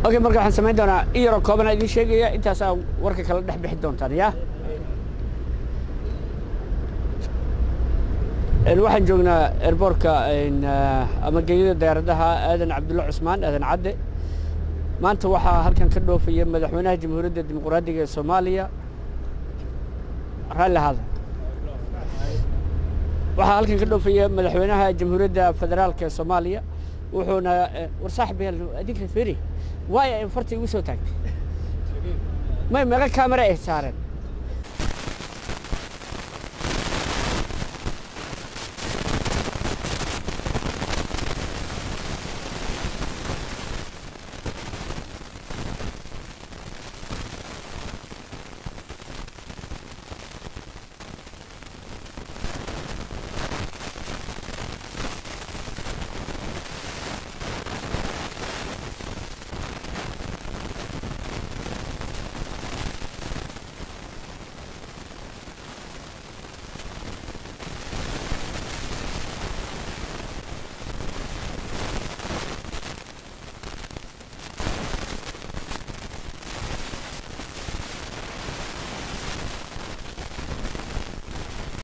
okay marka waxaan samayn doonaa in yaroo koobanaa idiin sheegaya intaasaa warka kala dhex bixi doontaan yaa waxaan joognaa airboortka ama geeyada diyaaradaha aadan cabdulla cusmaan aadan cadde maanta waxaa halkan ka dhoofaya madaxweynaha jamhuuriyadda dimuqraadiga ee soomaaliya raalli ahaada waxaa halkan ka dhoofaya madaxweynaha jamhuuriyadda federaalka ee soomaaliya wuxuuna war saaxib yaal adinka feri waay ay farta igu soo taagtay may meeqa kaamera ay saareen